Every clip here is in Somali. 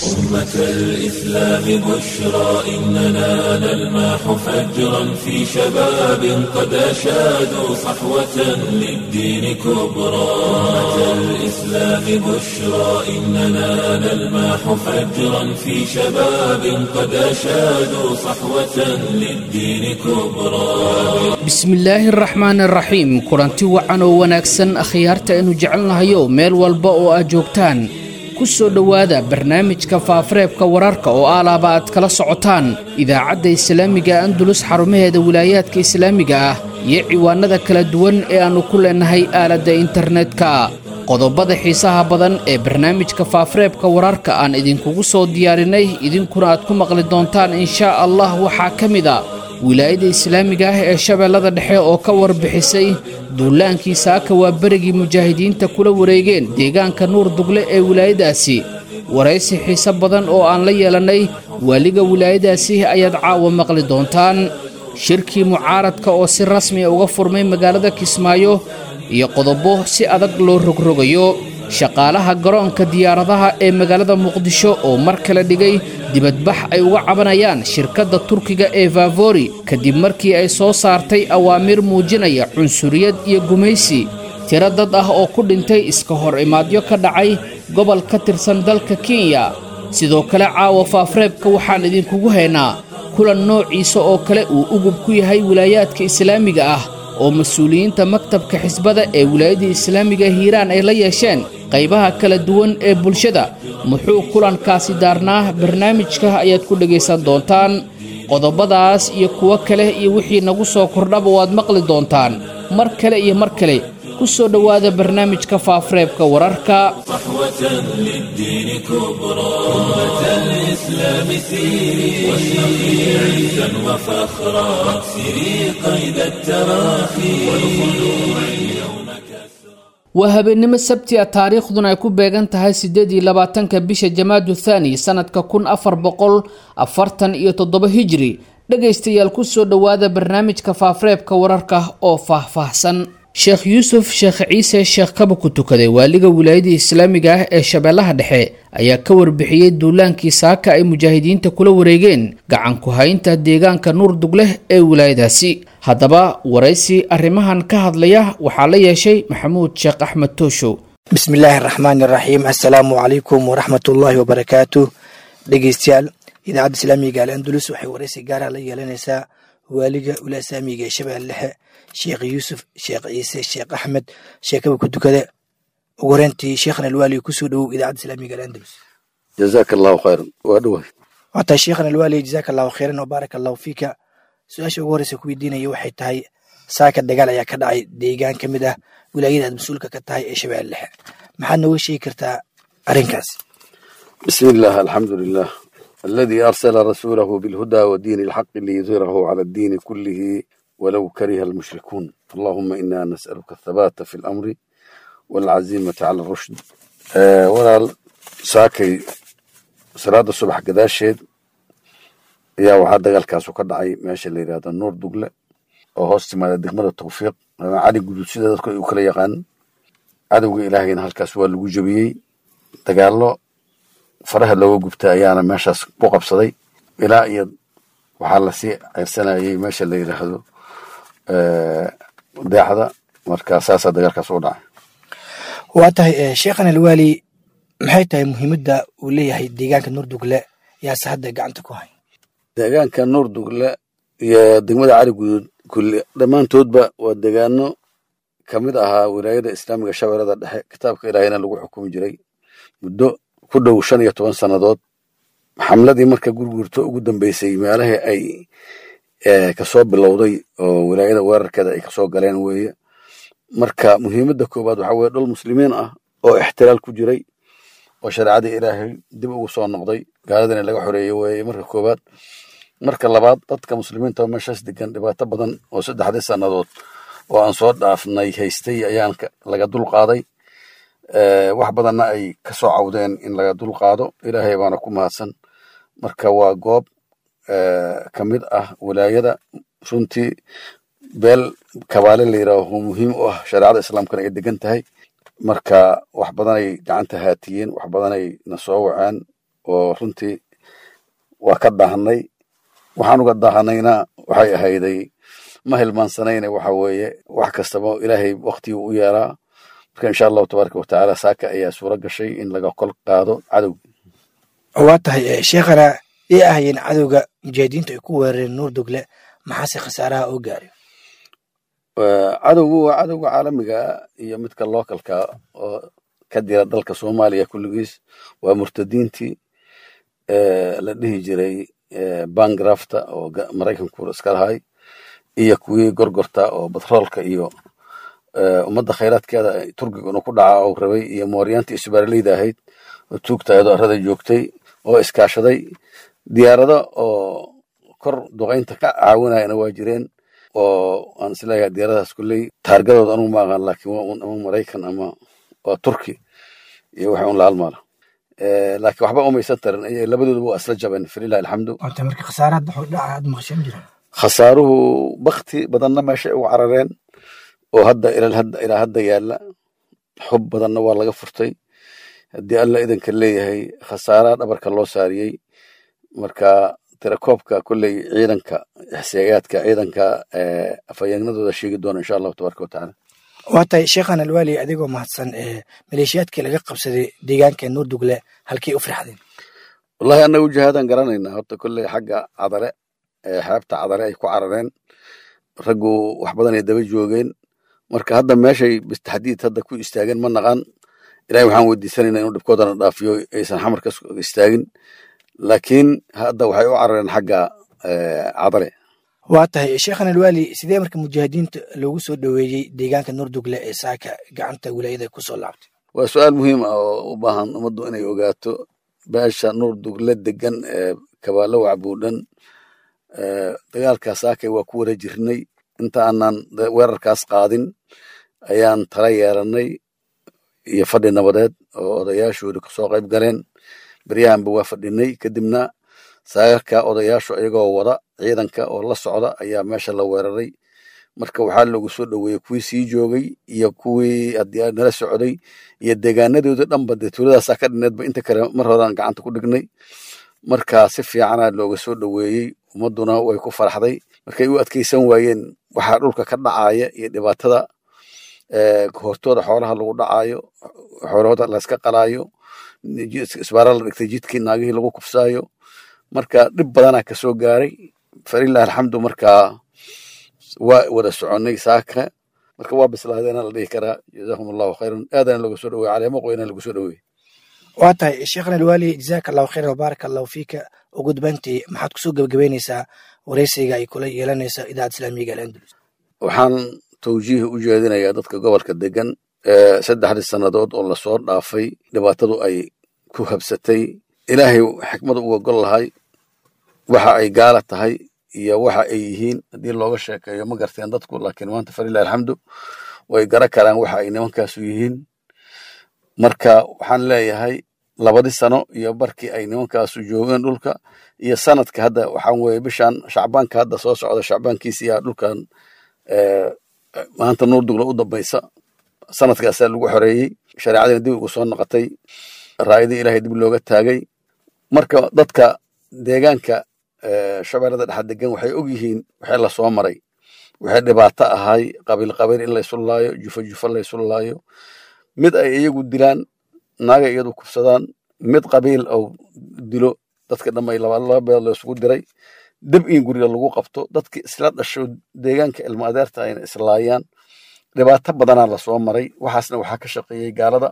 أمة الإسلام بشرى إننا نلمح فجرا في شباب قد أشادوا صحوة للدين كبرى أمة الإسلام بشرى إننا نلمح فجرا في شباب قد أشادوا صحوة للدين كبرى bismillaahi araxmaan araxiim kulanti wacan oo wanaagsan akhyaarta aynu jecelnahayo meel walba oo aad joogtaan ku soo dhowaada barnaamijka faafareebka wararka oo aalaaba aad kala socotaan idaacadda islaamiga andulus xarumaheeda wilaayaadka islaamiga ah iyo ciwaanada kala duwan ee aannu ku leennahay aaladda internetka qodobada xiisaha badan ee barnaamijka faafareebka wararka aan idinkugu soo diyaarinay idinkuna aad ku maqli doontaan inshaa allah waxaa ka mid a wilaayada islaamiga ah ee shabeellada dhexe oo ka warbixisay duulaankii saaka waa berigii mujaahidiinta kula wareegeen deegaanka nuur dugle ee wilaayadaasi waraysi xiise badan oo aan la yeelannay waaliga wilaayadaasi ayaad caawa maqli doontaan shirkii mucaaradka oo si rasmiya uga furmay magaalada kismaayo iyo qodobo si adag loo rogrogayo shaqaalaha garoonka diyaaradaha ee magaalada muqdisho oo mar kale dhigay dibadbax ay uga cabanayaan shirkadda turkiga ee favori kadib markii ay soo saartay awaamiir muujinaya cunsuriyad iyo gumaysi tiro dad ah oo ku dhintay iska hor imaadyo ka dhacay gobol ka tirsan dalka kenya sidoo kale caawa faafreebka waxaan idinkugu haynaa kulan noociisa oo kale uu ugub ku yahay wilaayaadka islaamiga ah oo mas-uuliyiinta maktabka xisbada ee wilaayadda islaamiga hiiraan ay la yeesheen qaybaha kala duwan ee bulshada muxuu kulankaasi daarnaa barnaamijka ayaad ku dhegaysan doontaan qodobadaas iyo kuwo kale iyo wixii nagu soo kordhaba waad maqli doontaan mar kale iyo mar kale ku soo dhowaada barnaamijka faafareebka wararka صحوة للدين كبرى أمة الإسلام سيري واشرقي عزا وفخرا واكسري قيد التراخي والخلوع اليوم كسرى waa habeennimo sabti a taariikhduna ay ku beegan tahay siddeed iyo labaatanka bisha jamaadu thaani sannadka kun afar boqol afartan iyo toddoba hijri dhegaystayaal ku soo dhowaada barnaamijka faafareebka wararka oo faahfaahsan sheekh yuusuf sheekh ciise sheekh kaba ku tukaday waaliga wilaayada islaamiga ah ee shabeellaha dhexe ayaa ka warbixiyey duulaankii saaka ay mujaahidiinta kula wareegeen gacan ku haynta deegaanka nuur dugleh ee wilaayadaasi haddaba waraysi arrimahan ka hadlaya waxaa la yeeshay maxamuud sheekh axmed tooshow bismi illaahi araxmaani iraxiim assalaamu calaykum waraxmatullaahi wabarakaatu dhegeystayaal idaacadda islaamiga al andulus waxay waraysi gaara la yeelanaysaa waaliga ulaasaamiga ee shabeelle dhexe sheekh yuusuf sheekh ciise sheekh axmed sheekaba ku tukade ugu horeyntii sheekhana alwaali kusoo dhowow idaacadda islaamiga al andulus jazaaka allahu khayran waa dhawahay wataa sheekhana alwaali jazaaka allahu khayran wa baaraka allahu fiika su-aasha ugu horeysa ku weydiinaya waxay tahay saaka dagaal ayaa ka dhacay deegaan ka mid ah wilaayada aad mas-uulka ka tahay ee shabeelle dhexe maxaad nooga sheegi kartaa arrinkaas bismi illah alxamdu lilah aladi arsala rasuulahu bilhuda wadiini alxaqi liyudhirahu cala addiini kullihi walow kariha almushrikuun allahuma ina nas'aluka athabaata fi lamri waalcazimata cala arushd walaal saakay salaada subax gadaasheed ayaa waxaa dagaalkaasu ka dhacay meesha la yidhahdo nuur dugle oo hoos timaada degmada tawfiiq ama cali guduud sida dadku ay u kala yaqaan cadowga ilaahayna halkaas waa lagu jebiyey dagaallo faraha looga gubta ayaana meeshaas ku qabsaday ilaa iyo waxaa lasii ceyrsanayay meesha la yidhaahdo deexda marka saasaa dagaalkaas u dhacay waa tahay sheekhan alwaali maxay tahay muhiimadda uu leeyahay deegaanka nuur dugle yaase hadda gacanta ku hay deegaanka nuur dugle iyo degmada cali guduud kulli dhammaantoodba waa deegaano ka mid ahaa wilaayada islaamiga shabeellada dhexe kitaabka ilaahayna lagu xukumi jiray muddo ku dhow shan iyo toban sannadood xamladii marka gurgurto ugu dambeysay meelahii ay kasoo bilowday oo wilaayada weerarkeeda ay kasoo galeen weeye marka muhiimadda koowaad waxaa weye dhul muslimiin ah oo ixtiraal ku jiray oo shareecadii ilaahay dib ugu soo noqday gaaladina laga xoreeyey weeye marka koowaad marka labaad dadka muslimiinta oo meeshaas degan dhibaato badan oo saddexdii sannadood oo aan soo dhaafnay haystay ayaan laga dul qaaday wax badanna ay ka soo cawdeen in laga dul qaado ilaahay baana ku mahadsan marka waa goob ka mid ah wilaayada runtii beel kabaale la yidhaaho muhiim u ah shareecada islaamkana ay degan tahay marka wax badanay gacanta haatiyeen wax badanay na soo waceen oo runtii waa ka daahanay waxaan uga daahanayna waxay ahayday ma hilmaansanayna waxa weeye wax kastaba ilaahay waktigii u yeelaa marka insha allahu tabaaraka watacaala saaka ayaa suuro gashay in laga kol qaado cadowga waa tahay sheekhana ii ahayeen cadowga mujaahidiintu ay ku weerareen nuur dugle maxaase khasaaraha oo gaaray cadowgu waa cadowga caalamiga iyo midka localka oo ka dira dalka soomaaliya kulligiis waa murtadiintii la dhihi jiray bangrafta oo maraykanku iska lahay iyo kuwii gorgorta oo batroolka iyo ummadda khayraadkeeda turkiga inuu ku dhaca oo rabay iyo mooryaantii isbaaraleyda ahayd oo tuugtaedo arada joogtay oo iskaashaday diyaarado oo kor duqaynta ka caawinayana waa jireen oo aan isleeyahay diyaaradahaas kulley taargadooda anugu ma aqaan laakiin waa un ama maraykan ama waa turki iyo waxa un la halmaala laakiin waxba umaysan tarin labadooduba waa isla jabeen falilahi alxamdu waata marka khasaaraha dhaca aad maqashan jiran khasaaruhu bakti badanna meeshay ugu carareen oo hadda ilaa hadda yaalla xub badanna waa laga furtay haddii alla idanka leeyahay khasaaraha dhabarka loo saariyey marka tirakoobka kolley ciidanka xisaayaadka ciidanka afhayeenadooda sheegi doona insha allahu tabaraka watacaala waa tahay sheekhan alwaali adigoo mahadsan maleeshiyaadkii laga qabsaday deegaanka nuurdugle halkay u firxdeen wallahi annaga jihaadan garanaynaa horta kolley xagga cadare xeebta cadare ay ku carareen raggu wax badan ay daba joogeen marka hadda meeshay bistaxdiid hadda ku istaageen ma naqaan ilahay waxaan weydiisanayna inuu dhibkoodana dhaafiyo aysan xamarka istaagin laakiin hadda waxay u carareen xagga cadare waa tahay sheekhan alwaali sidee marka mujaahidiinta loogu soo dhoweeyey deegaanka nuurdugle ee saaka gacanta wilaayada kusoo laabtay waa su-aal muhiim ah oo u baahan ummaddu inay ogaato beesha nuurdugle degan ee kabaalo wacbuudhan dagaalkaa saakay waa ku wara jirnay inta aanan weerarkaas qaadin ayaan tala yeeranay iyo fadhi nabadeed oo odayaashooda kasoo qayb galeen beryahanba waa fadhinay kadibna saagarka odayaashu iyagoo wada ciidanka oo la socda ayaa meesha la weeraray marka waxaa loogu soo dhoweeyey kuwii sii joogay iyo kuwii haddii nala socday iyo deegaanadooda dhanba dee tuuladaasaa ka dhineedba inta kale mar horaan gacanta ku dhignay marka si fiicana looga soo dhoweeyey ummadduna way ku faraxday markay u adkeysan waayeen waxaa dhulka ka dhacaya iyo dhibaatada hortooda xoolaha lagu dhacayo xoolahooda layska qalaayo isbaara la dhigtay jidkii naagihii lagu kufsaayo marka dhib badanaa kasoo gaaray falilah alxamdu markaa waa wada soconay saaka marka waa bislaadeena la dhihi karaa jazakum allahu khayran aadana looga soo dhowey caleemo qoyna lagu soo dhowey waa tahay sheekhan alwaali jazaaka allahu khayran wabaaraka allahu fiika ugu dambayntii maxaad kusoo gebagabeynaysaa wareysiga ay kula yeelanaysa idaacad islaamiga alandalus waxaan tawjiih u jeedinayaa dadka gobolka degan saddexdii sannadood oo lasoo dhaafay dhibaatadu ay ku habsatay ilaahay xikmadu uga gol lahay waxa ay gaala tahay iyo waxa ay yihiin haddii looga sheekeeyo ma garteen dadku laakiin maanta falilah alxamdu way gara karaan waxa ay nimankaasu yihiin marka waxaan leeyahay labadii sano iyo barkii ay nimankaasu joogeen dhulka iyo sanadka hadda waxaan weye bishan shacbaanka hadda soo socda shacbaankiisa iyaa dhulkan maanta nuur dugla u dambaysa sanadkaasaa lagu xoreeyey shareecadina dib ugu soo noqotay raayadii ilaahay dib looga taagay marka dadka deegaanka shabeellada dhexa degan waxay og yihiin waxay la soo maray waxay dhibaato ahay qabiil qabiil in laysu laayo jufo jufo laysu laayo mid ay iyagu dilaan naagay iyadu kufsadaan mid qabiil ou dilo dadka dhamay laba beed laysugu diray dib in guriga lagu qabto dadki isla dhasho deegaanka ilmo adeerta ayna islaayaan dhibaato badanaa lasoo maray waxaasna waxaa ka shaqeeyey gaalada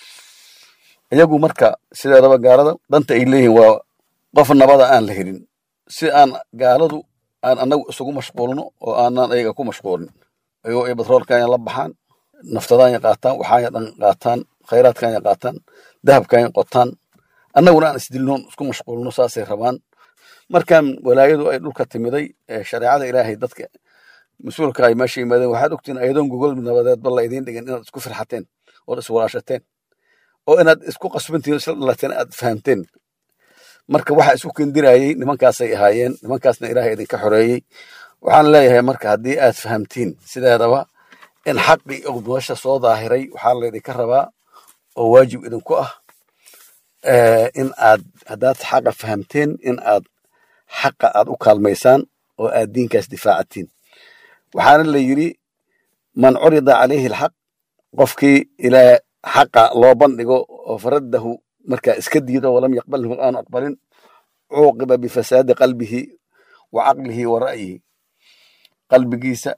iyagu marka sideedaba gaalada danta ay leeyihiin waa qof nabada aan la helin si aan gaaladu aan anagu isugu mashquulno oo aanan ayaga ku mashquulin ayagoo ay batroolkanya la baxaan naftadaanya qaataan waxaanya dhan qaataan khayraadkanya qaataan dahabkanya qotaan annaguna aan isdilnoon isku mashquulno saasay rabaan markan walaayadu ay dhulka timiday shareecada ilaahay dadka mas-uulka ay meesha yimaadeen waxaad ogtiin ayadoon gogol nabadeedba la idiin dhigin inaad isku firxateen ood iswalaashateen oo inaad isku qasbantiin isla dhalateen aad fahamteen marka waxa isku kendirayey nimankaasay ahaayeen nimankaasna ilaahay idinka xoreeyey waxaan leeyahay marka haddii aad fahamtiin sideedaba in xaqii meesha soo daahiray waxaa laydinka rabaa oo waajib idinku ah in aad haddaad xaqa fahamteen in aad xaqa aad u kaalmaysaan oo aad diinkaas difaacatiin waxaana la yidhi man curida calayhi alxaq qofkii ilaa xaqa loo bandhigo oo faraddahu markaa iska diido walam yaqbalhu aanu aqbalin cuuqiba bifasaadi qalbihi wa caqlihi wa ra'yihi qalbigiisa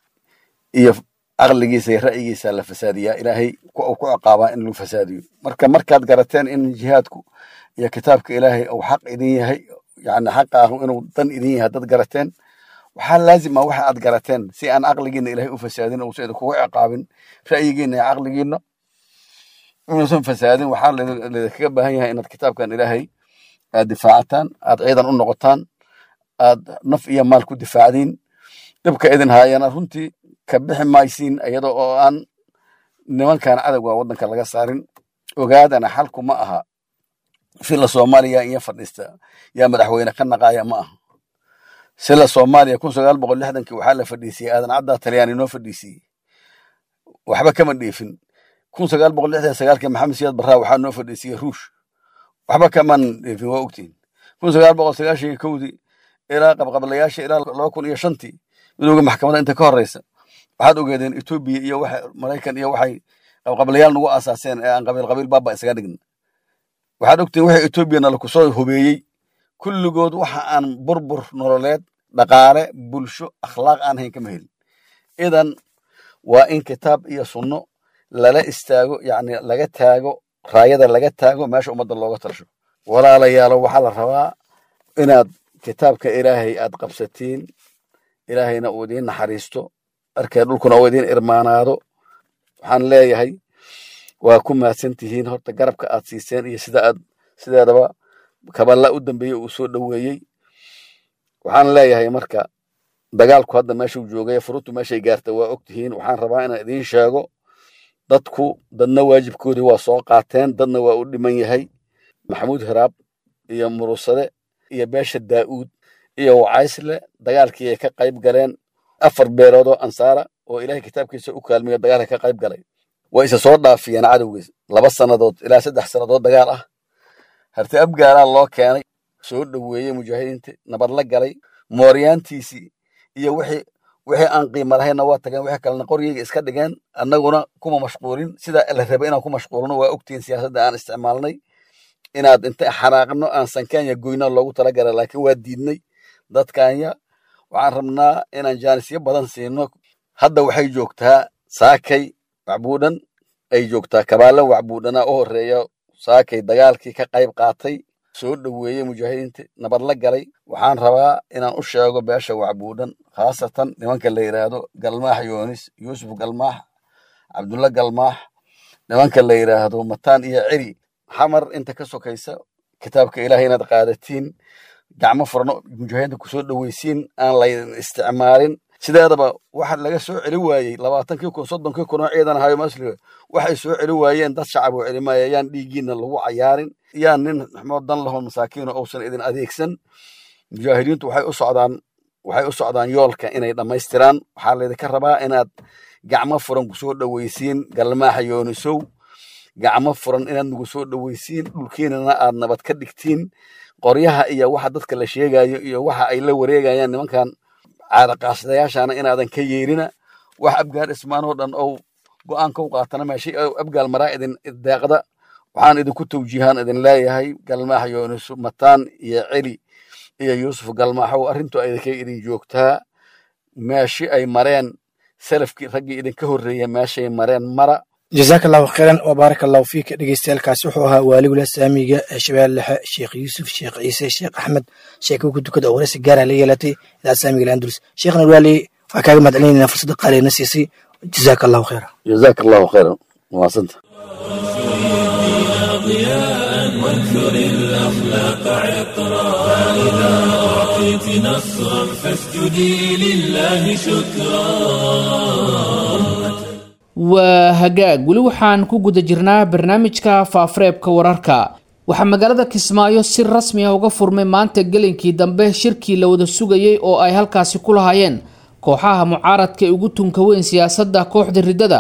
iyo caqligiisa iyo ra'yigiisa la fasaadiyaa ilaahay uu ku ciqaabaa in lagu fasaadiyo marka markaad garateen in jihaadku iyo kitaabka ilaahay uu xaq idin yahay yani xaqa ah inuu dan idin yahay dad garateen waxaa laazim ah waxa aad garateen si aan caqligiina ilaahay u fasaadin uusan idinkugu ciqaabin ra'yigiina iyo caqligiina inuusan fasaadin waxaa laydinkaga baahan yahay inaad kitaabkan ilaahay aad difaacataan aad ciidan u noqotaan aad naf iyo maal ku difaacdiin dhibka idin haayana runtii ka bixi maysiin iyada oo aan nimankan cadowga waddanka laga saarin ogaadana xalku ma aha fila soomaaliya iyo fadhiista yaa madaxweyne ka naqaaya ma aha sila soomaaliya kun sagaal boqol lixdankii waxaa la fadhiisiyey aadan caddaa talyaani noo fadhiisiyey waxba kama dheefin kun sagaal boqol lixdan sagaalkii maxamed siyaad barraa waxaa noo fadhiisiyey ruush waxba kaman dheefin waa ogtiin kun sagaal boqol sagaashan iyo kowdii ilaa qabqablayaasha ilaa laba kun iyo shantii midooga maxkamadda inta ka horeysa waxaad ogeedeen etoobiya iyo waxa maraykan iyo waxay qabqablayaal nagu aasaaseen ee aan qabiil qabiil baaba isaga dhigna waxaad ogtiin waxa etoobiya nala kusoo hobeeyey kulligood waxa aan burbur nololeed dhaqaale bulsho akhlaaq aan hayn kama helin idan waa in kitaab iyo sunno lala istaago yacni laga taago raayada laga taago meesha ummadda looga talasho walaalayaalo waxaa la rabaa inaad kitaabka ilaahay aad qabsatiin ilaahayna uu idiin naxariisto arkee dhulkuna uu idiin irmaanaado waxaan leeyahay waa ku mahadsan tihiin horta garabka aad siiseen iyo sida aad sideedaba kaballa u dambeeyey uu soo dhoweeyey waxaan leeyahay marka dagaalku hadda meeshuu joogay furutu meeshay gaarta waa og tihiin waxaan rabaa inaan idiin sheego dadku dadna waajibkoodii waa soo qaateen dadna waa u dhiman yahay maxamuud hiraab iyo murusade iyo beesha daa'uud iyo wacaysle dagaalkii ay ka qayb galeen afar beelood oo ansaara oo ilaahay kitaabkiisa u kaalmiyo dagaalka ka qayb galay way isa soo dhaafiyeen cadowgiis laba sannadood ilaa saddex sannadood dagaal ah harti abgaalaa loo keenay soo dhoweeyey mujaahidiinta nabad la galay mooryaantiisii iyo wixii wixii aan qiimo lahaynna waa tageen wixii kalena qoryayga iska dhigeen annaguna kuma mashquulin sida la rabay inaan ku mashquulno waa ogtihiin siyaasadda aan isticmaalnay inaad inta xanaaqno aan sankaanya goyna loogu talagala laakiin waa diidnay dadkanya waxaan rabnaa inaan jaanisyo badan siino hadda waxay joogtaa saakay wacbuudhan ay joogtaa kabaala wacbuudhana u horeeya saakay dagaalkii ka qayb qaatay soo dhoweeyey mujaahidiinta nabad la galay waxaan rabaa inaan u sheego beesha wacbuudhan khaasatan nimanka la yidhaahdo galmaax yoonis yuusuf galmaax cabdulla galmaax nimanka la yidhaahdo mataan iyo ceri xamar inta ka sokaysa kitaabka ilaahay inaad qaadatiin gacmo furno mujaahidiinta kusoo dhoweysiin aan laydin isticmaalin sideedaba waxa laga soo celi waayey labaatankii kun soddonkii kun oo ciidan ahayo masliga waxay soo celi waayeen dad shacab oo celimaya yaan dhiiggiina lagu cayaarin yaan nin maxmood dan lahoo masaakiino uusan idin adeegsan mujaahidiintu waxay u socdaan waxay u socdaan yoolka inay dhammaystiraan waxaa laydinka rabaa inaad gacmo furan kusoo dhoweysiin galmaaxa yoonisow gacmo furan inaad nagu soo dhoweysiin dhulkiinana aad nabad ka dhigtiin qoryaha iyo waxa dadka la sheegayo iyo waxa ay la wareegayaan nimankan caadaqaasadayaashana inaadan ka yeerina wax abgaal ismaanoo dhan ou go'aanka u qaatana meeshay abgaal maraa idin deeqda waxaan idinku tawjiihaan idin leeyahay galmaax yoonisu mataan iyo celi iyo yuusuf galmaaxow arrintu idinkay idin joogtaa meeshi ay mareen salafkii raggii idinka horreeya meeshay mareen mara jazaaka allahu khayran wa baaraka allahu fiika dhegeystayaalkaasi wuxuu ahaa waaligula saamiga ee shabeelle dhexe sheekh yuusuf sheekh ciise sheekh axmed sheekuu ku dukada oo waraysi gaara la yeelatay idaacad saamiga landulus sheekhna waali waxaa kaaga mahad celinayna fursadda qaaliina siisay jazaaka allahu khayra jazaaka allahu khayran maasanta وانثر الأخلاق عطرا فإذا أعطيت نصرا فاسجدي لله شكرا waa hagaag weli waxaan ku guda jirnaa barnaamijka faafareebka wararka waxaa magaalada kismaayo si rasmi ah uga furmay maanta gelinkii dambe shirkii la wada sugayay oo ay halkaasi ku lahaayeen kooxaha mucaaradka ee ugu tunka weyn siyaasadda kooxda riddada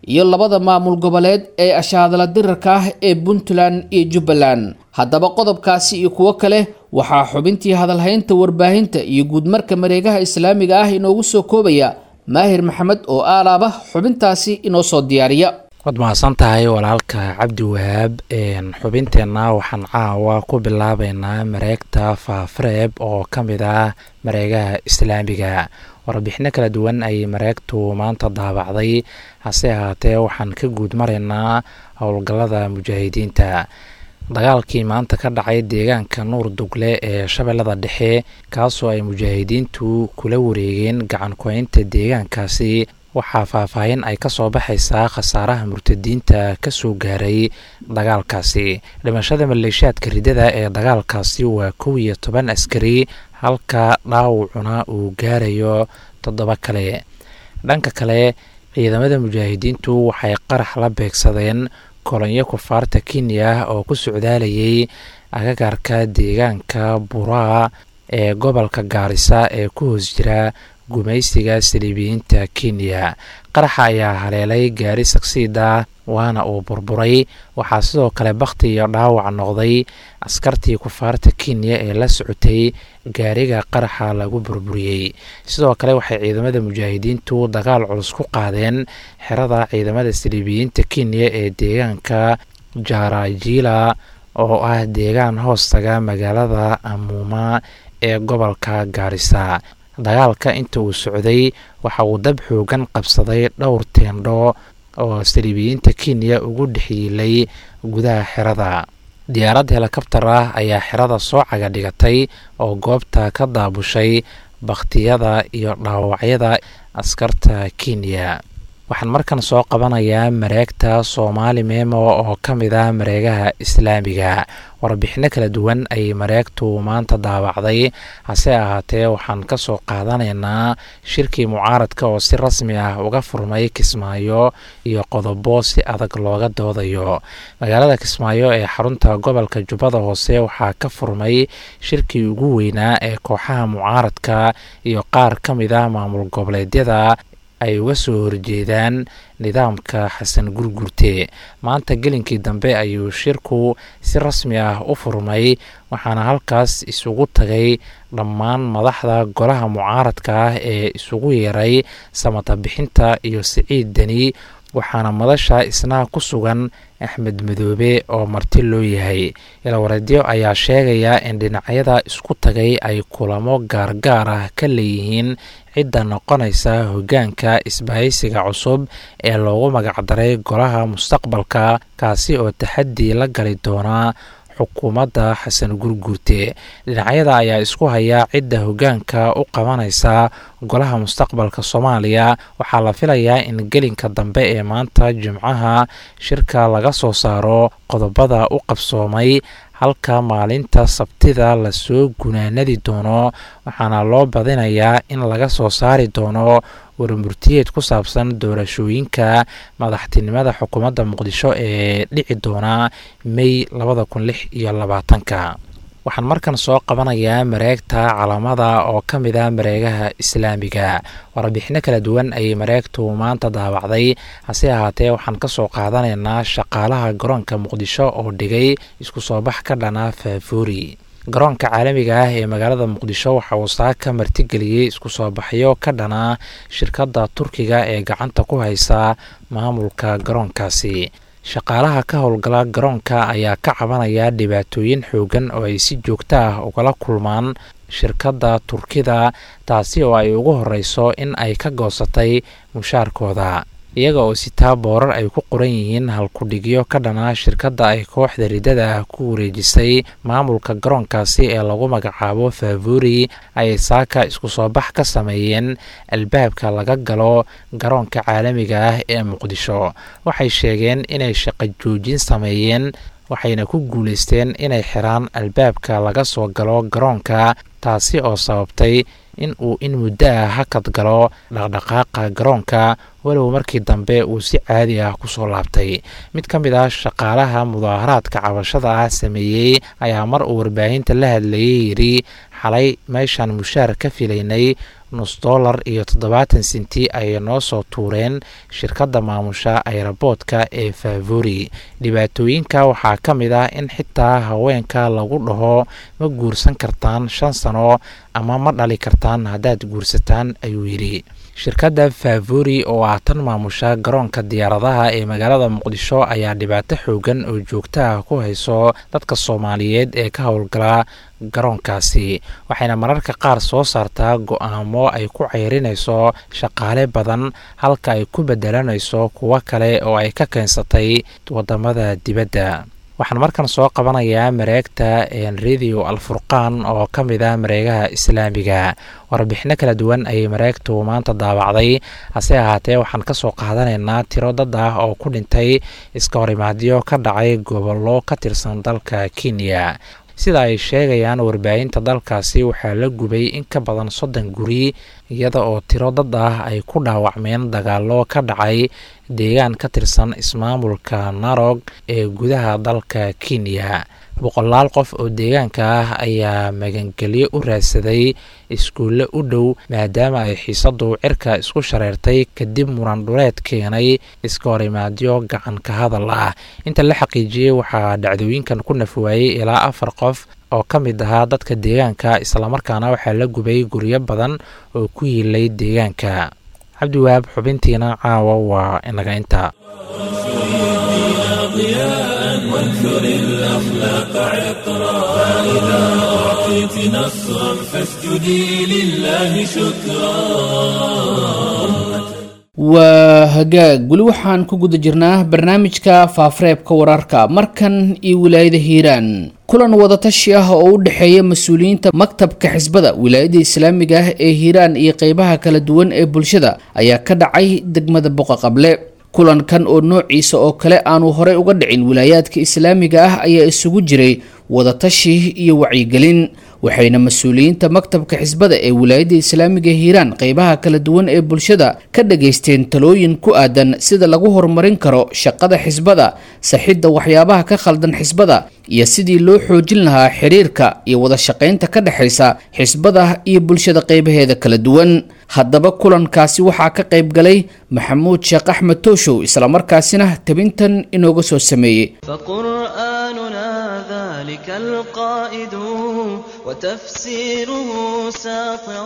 iyo labada maamul goboleed ee ashaadala dirarka ah ee puntland iyo jubbaland haddaba qodobkaasi iyo kuwo kale waxaa xubintii hadalhaynta warbaahinta iyo guudmarka mareegaha islaamiga ah inoogu soo koobaya maahir maxamed oo aalaaba xubintaasi inoo soo diyaariya waad mahadsan tahay walaalka cabdi wahaab xubinteenna waxaan caawa ku bilaabeynaa mareegta faafareeb oo ka mid ah mareegaha islaamiga warbixino kala duwan ayay mareegtu maanta daabacday hase ahaatee waxaan ka guud maraynaa howlgallada mujaahidiinta dagaalkii maanta ka dhacay deegaanka nuur dugle ee shabeellada dhexe kaasoo ay mujaahidiintu kula wareegeen gacan ku-haynta deegaankaasi waxaa faahfaahin ay ka soo baxaysaa khasaaraha murtadiinta ka soo gaaray dagaalkaasi dhimashada maleeshiyaadka ridada ee dagaalkaasi waa kow iyo toban askari halka dhaawacuna uu gaarayo toddoba kale dhanka kale ciidamada mujaahidiintu waxay qarax la beegsadeen kolonyo kufaarta kenya oo ku socdaalayay agagaarka deegaanka buraa ee gobolka gaarisa ee ku hoos jira gumaysiga saliibiyiinta kenya qaraxa ayaa haleelay gaari sagsiida waana uu burburay waxaa sidoo kale bakhti iyo dhaawac noqday askartii kufaarta kenya ee la socotay gaariga qaraxa lagu burburiyey sidoo kale waxay ciidamada mujaahidiintu dagaal culus ku qaadeen xerada ciidamada saliibiyiinta kenya ee deegaanka jaarajiila oo ah deegaan hoostaga magaalada amuuma ee gobolka gaarisa dagaalka inta uu socday waxa uu dab xoogan qabsaday dhowr teendho oo saliibiyiinta kenya ugu dhexyiilay gudaha xerada diyaarad helikabtar ah ayaa xerada soo caga dhigatay oo goobta ka daabushay bakhtiyada iyo dhaawacyada askarta kenya waxaan markan soo qabanayaa mareegta soomaali memo oo ka mid ah mareegaha islaamiga warbixino kala duwan ayay mareegtu maanta daabacday hase ahaatee waxaan ka soo qaadanaynaa shirkii mucaaradka oo si rasmi ah uga furmay kismaayo iyo qodobo si adag looga doodayo magaalada kismaayo ee xarunta gobolka jubbada hoose waxaa ka furmay shirkii ugu weynaa ee kooxaha mucaaradka iyo qaar ka mid ah maamul goboleedyada ay uga soo horjeedaan nidaamka xasan gurgurte maanta gelinkii dambe ayuu shirku si rasmi ah u furmay waxaana halkaas isugu tagay dhammaan madaxda golaha mucaaradka ah ee isugu yeeray samata bixinta iyo siciid deni waxaana madasha isna ku sugan axmed madoobe oo marti loo yahay ilawareedyo ayaa sheegaya in dhinacyada isku tagay ay kulamo gaargaar ah ka leeyihiin cidda noqonaysa hoggaanka isbahaysiga cusub ee loogu magacdaray golaha mustaqbalka kaasi oo taxadii la gali doonaa xukuumadda xasan gurguurte dhinacyada ayaa isku haya cidda hoggaanka u qabanaysa golaha mustaqbalka soomaaliya waxaa la filayaa in gelinka dambe ee maanta jimcaha shirka laga soo saaro qodobada u qabsoomay halka maalinta sabtida lasoo gunaanadi doono waxaana loo badinayaa in laga soo saari doono warmurtiyeed ku saabsan doorashooyinka madaxtinimada xukuumadda muqdisho ee dhici doona mey labada kun lix iyo labaatanka waxaan markan soo qabanayaa mareegta calamada oo ka mid ah mareegaha islaamiga warbixino kala duwan ayay mareegtu maanta daabacday hase ahaatee waxaan ka soo qaadanaynaa shaqaalaha garoonka muqdisho oo dhigay isku soo bax ka dhana faafuuri garoonka caalamiga ah ee magaalada muqdisho waxa uu saaka martigeliyey isku soo baxyo ka dhana shirkadda turkiga ee gacanta ku haysa maamulka garoonkaasi shaqaalaha ka howlgala garoonka ayaa ka cabanaya dhibaatooyin xoogan oo ay si joogto ah ugala kulmaan shirkadda turkida taasi oo ay ugu horeyso in ay ka goosatay mushaarkooda iyaga oo sitaa boorar ay ku qoran yihiin halkudhigyo ka dhana shirkadda ay kooxda ridada ah ku wareejisay maamulka garoonkaasi ee lagu magacaabo faavuri ayay saaka isku soo bax ka sameeyeen albaabka laga galo garoonka caalamiga ah ee muqdisho waxay sheegeen inay shaqo joojin sameeyeen waxayna ku guuleysteen inay xiraan albaabka laga soo galo garoonka taasi oo sababtay in uu in muddo ah hakad galo dhaqdhaqaaqa garoonka walow markii dambe uu si caadi ah kusoo laabtay mid ka mid ah shaqaalaha mudaaharaadka cabashada ah sameeyey ayaa mar uu warbaahinta la hadlayay yidhi xalay meeshaan mushaar ka filaynay nus dollar iyo toddobaatan senti ayay noo soo tuureen shirkadda maamusha ayraboodka ee favori dhibaatooyinka waxaa ka mid ah in xitaa haweenka lagu dhaho ma guursan kartaan shan sano ama ma dhali kartaan haddaad guursataan ayuu yidhi shirkadda favori oo ah tan maamusha garoonka diyaaradaha ee magaalada muqdisho ayaa dhibaato xoogan oo joogtaha ku hayso dadka soomaaliyeed ee ka howlgala garoonkaasi waxayna mararka qaar soo saartaa go-aamo ay ku ceyrinayso shaqaale badan halka ay ku bedelanayso kuwo kale oo ay ka keensatay wadamada dibadda waxaan markan soo qabanayaa mareegta radio alfurqaan oo ka mid ah mareegaha islaamiga warbixino kala duwan ayay mareegtu maanta daabacday hase ahaatee waxaan kasoo qaadanaynaa tiro dad ah oo ku dhintay iska horimaadyo ka dhacay gobollo ka tirsan dalka kenya sida ay sheegayaan warbaahinta dalkaasi waxaa la gubay in ka badan soddon guri iyada oo tiro dad ah ay ku dhaawacmeen dagaallo ka dhacay deegaan ka tirsan ismaamulka narog ee gudaha dalka kenya boqolaal qof oo deegaanka ah ayaa magangelyo u raadsaday iskuulle u dhow maadaama ay xiisadu cirka isku shareertay kadib muran dhuleed keenay iska horimaadyo gacan ka hadal ah inta la xaqiijiyey waxaa dhacdooyinkan ku nafwaayey ilaa afar qof oo ka mid ahaa dadka deegaanka islamarkaana waxaa la gubay guryo badan oo ku yiilay deegaanka cabdiwahaab xubintiina caawa waa inaga inta وانثر الأخلاق عطرا فإذا أعطيت نصرا فاسجدي لله شكرا waa hagaag weli waxaan ku guda jirnaa barnaamijka faafareebka wararka markan iyo wilaayada hiiraan kulan wadatashi ah oo u dhexeeya mas-uuliyiinta maktabka xisbada wilaayada islaamiga ah ee hiiraan iyo qeybaha kala duwan ee bulshada ayaa ka dhacay degmada boqa qable kulankan oo noociisa oo kale aanu horey uga dhicin wilaayaadka islaamiga ah ayaa isugu jiray wadatashi iyo wacyigelin waxayna mas-uuliyiinta maktabka xisbada ee wilaayada islaamiga hiiraan qeybaha kala duwan ee bulshada ka dhageysteen talooyin ku aadan sida lagu horumarin karo shaqada xisbada saxidda waxyaabaha ka khaldan xisbada iyo sidii loo xoojin lahaa xiriirka iyo wada shaqaynta ka dhexaysa xisbada iyo bulshada qeybaheeda kala duwan haddaba kulankaasi waxaa ka qayb galay maxamuud sheekh axmed tooshow islamarkaasina tabintan inooga soo sameeyey فقرآننا ذلك القائد وتفسيره ساطع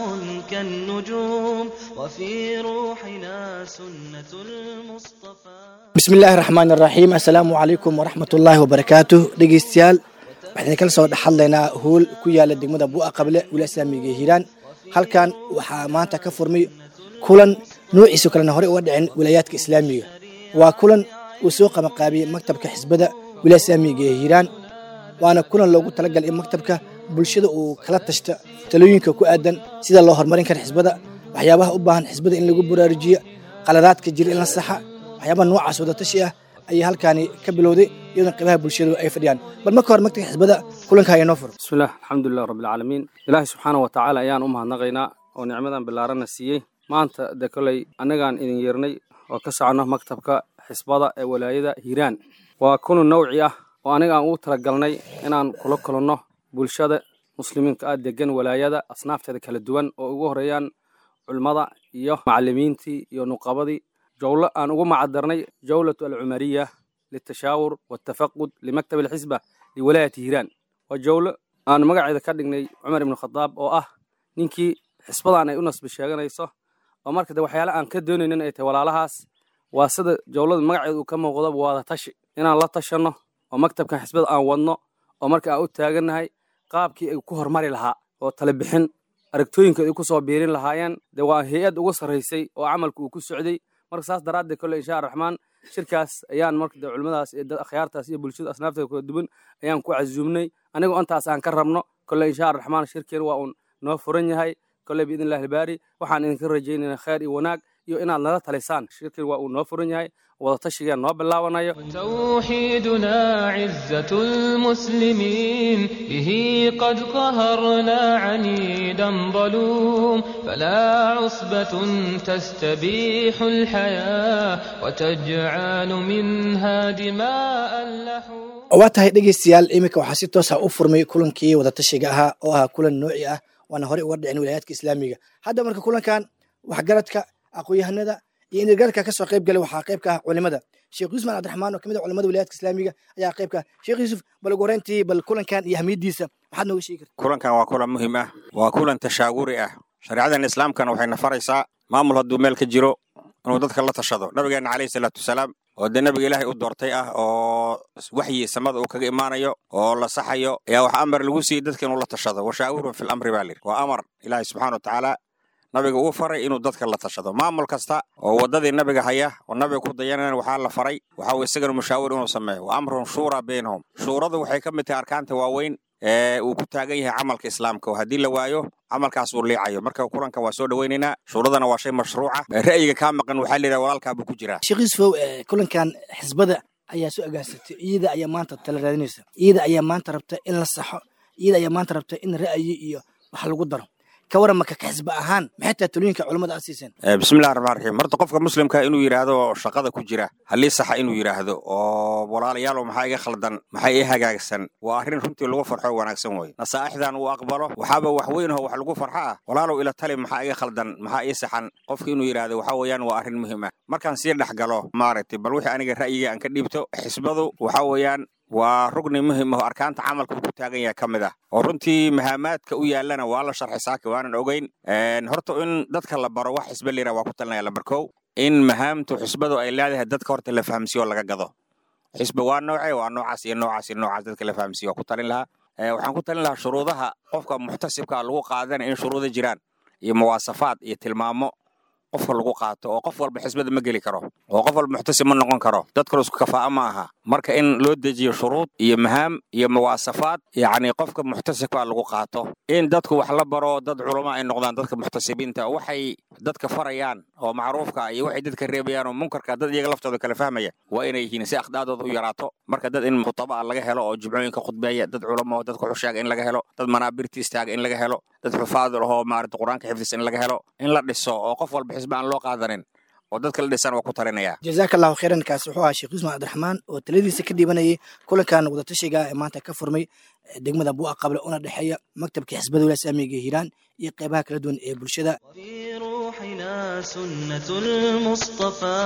كالنجوم وفي روحنا سنة المصطفى bismi illaahi raxmaan iraxiim assalaamu calaykum waraxmat ullaahi wabarakaatu dhegeystayaal waxaan kala soo dhexadlaynaa hool ku yaala degmada bu'a qable wiila islaamiga ee hiiraan halkan waxaa maanta ka furmay kulan noociisa kalena horey uga dhicin wilaayaadka islaamiga waa kulan uu soo qabanqaabiyey maktabka xisbada wiila islaamiga ee hiiraan waana kulan loogu talagalay in maktabka bulshada uu kala tashta talooyinka ku aadan sida loo horumarin kara xisbada waxyaabaha u baahan xisbada in lagu baraarujiyo qaladaadka jira in la saxa waxyaabaha noocaas wadatashi ah ayay halkaani ka bilowday iyadoon qaybaha bulshadu ay fadhiyaan bal marka hore maktabka xisbada kulanka ayaa noo furo bismillaah alxamdulilah rabbilcaalamiin ilaahay subxaana wa tacaala ayaan u mahadnaqaynaa oo nicmadan bilaarana siiyey maanta de koley annagaan idin yeernay oo ka soconno maktabka xisbada ee walaayada hiiraan waa kulan nawci ah oo aniga aan ugu talagalnay inaan kula kulanno bulshada muslimiinka ah degan walaayada asnaafteeda kala duwan oo ugu horeeyaan culimmada iyo macalimiintii iyo nuqabadii jowlo aan ugu macadarnay jawlatu alcumariya litashaawur waltafaqud limaktab alxisba liwalaayati hiiraan waa jowlo aan magaceeda ka dhignay cumar ibnu khadaab oo ah ninkii xisbadan ay u nasbi sheeganayso oo marka de waxyaale aan ka doonaynin ay tahay walaalahaas waa sida jowlada magaceeda uu ka muuqdo waada tashi inaan la tashanno oo maktabkan xisbada aan wadno oo marka aan u taagannahay qaabkii ay ku hormari lahaa oo tale bixin aragtooyinkood ay ku soo biirin lahaayeen de waa hay-ad ugu sarraysay oo camalka uu ku socday marka saas daraaddeed kolle insha araxmaan shirkaas ayaan marka de culimmadaas iyo dad akhyaartaas iyo bulshada asnaafteeda kala duwan ayaan ku casuumnay anigoo intaas aan ka rabno kolle insha araxmaan shirkeen waa uun noo furan yahay kolle biidn illahi albaari waxaan idinka rajaynaynaa khayr iyo wanaag iyo inaad nala talisaan shirkeen waa uu noo furan yahay wadatashigaan noo bilaabanayo توحيدنا عزة المسلمين به قد قهرنا عنيدا ظلوم فلا عصبة تستبيح الحياة وتجعل منها دماء اللحوم waa tahay dhegeystayaal iminka waxaa si toosa u furmay kulankii wadatashiga ahaa oo ahaa kulan nooci ah waana horey uga dhicin wilaayaadka islaamiga hadda marka kulankan waxgaradka aqoon-yahanada iyo inirgaradka kasoo qayb galay waxaa qayb ka ah culimada sheekh yuusman cabdiraxmaan oo kamid ah culimada wilayaadka islaamiga ayaa qayb ka ah sheekh yuusuf bal ugu horeyntii bal kulankan iyo ahmiyadiisa maxaad nooga sheegi karta kulankan waa kulan muhiim ah waa kulan tashaawuri ah shareecadan islaamkana waxayna faraysaa maamul hadduu meel ka jiro inuu dadka la tashado nabigeena caleyhi salaatu wasalaam oo dee nabiga ilaahay u doortay ah oo waxyi samada uu kaga imaanayo oo la saxayo ayaa wax amar lagu siiyey dadka inuu la tashado washaawirun fil amri baa layidhi waa amar ilaahay subxaana wa tacaala nabiga uu faray inuu dadka la tashado maamul kasta oo waddadii nabiga haya oo nabiga ku dayanana waxaa la faray waxa uu isagana mushaawir inuu sameeyo wa amrun shuura baynahum shuuradu waxay ka mid tahay arkaanta waaweyn ee uu ku taagan yahay camalka islaamka oo haddii la waayo camalkaas uu liicayo marka kulankan waa soo dhoweynaynaa shuuradana waa shay mashruuca ra'yiga kaa maqan waxaa la yidhaha walaalkaabuu ku jiraa sheekh yuusufow kulankan xisbada ayaa soo agaansatay iyada ayaa maanta tala raadinaysa iyada ayaa maanta rabta in la saxo iyada ayaa maanta rabta in ra'yi iyo wax lagu daro ka waran marka ka xisba ahaan maxay tahay talooyinka culimmada aad siiseen bismillahi raxmaan raxiim horta qofka muslimka inuu yidhaahdo shaqada ku jira halii saxa inuu yidhaahdo oo walaalayaalow maxaa iga khaldan maxaa ii hagaagsan waa arrin runtii lagu farxo wanaagsan wey nasaa'ixdan uu aqbalo waxaaba wax weyn oo wax lagu farxo ah walaalow ila tali maxaa iga khaldan maxaa ii saxan qofka inuu yidhaahdo waxa weeyaan waa arrin muhiim ah markaan sii dhex galo maaragtay bal wixii aniga ra'yiga aan ka dhiibto xisbadu waxa weeyaan waa rugni muhim ah oo arkaanta camalka uu ku taagan yahay ka mid ah oo runtii mahaamaadka u yaallana waa la sharxay saaki waanan ogeyn horta in dadka la baro wax xisbe layidhaha waa ku talinaya lambar kow in mahaamtu xisbadu ay leedahay dadka horta la fahamsiyo oo laga gado xisbe waa nooce waa noocaas iyo noocaas iyo noocaas dadka la fahamsiyo waa ku talin lahaa waxaan ku talin lahaa shuruudaha qofka muxtasibka lagu qaadanaya in shuruuda jiraan iyo muwaasafaad iyo tilmaamo qofka lagu qaato oo qof walba xisbada ma geli karo oo qof walba muxtasib ma noqon karo dadkana isku kafaa'a ma aha marka in loo dejiyo shuruud iyo mahaam iyo muwaasafaad yacni qofka muxtasibka lagu qaato in dadku wax la baro dad culama ay noqdaan dadka muxtasibiinta waxay dadka farayaan oo macruufka iyo waxay dadka reebayaan oo munkarka dad iyaga laftooda kala fahmaya waa inay yihiin si akhdaaddooda u yaraato marka dad in khutaba laga helo oo jumcooyinka khudbeeya dad culamo oo dadka xusheega in laga helo dad manaabirta istaaga in laga helo dad xufaad lahoo maarata qur-aanka xifdis in laga helo in la dhiso oo qof walba xisbe aan loo qaadanin oo dadka la dhisan waa ku talinaya jazaaka allahu khayran kaas wuxuu ahaa sheekh yuusman cabdiraxmaan oo taladiisa ka dhiibanayay kulankan wadatashiga ee maanta ka furmay degmada buuqa qable una dhexeeya maktabka xisbada wilaaya islaamiga ee hiiraan iyo qeybaha kala duwan ee bulshada في روحنا سنة المصطفى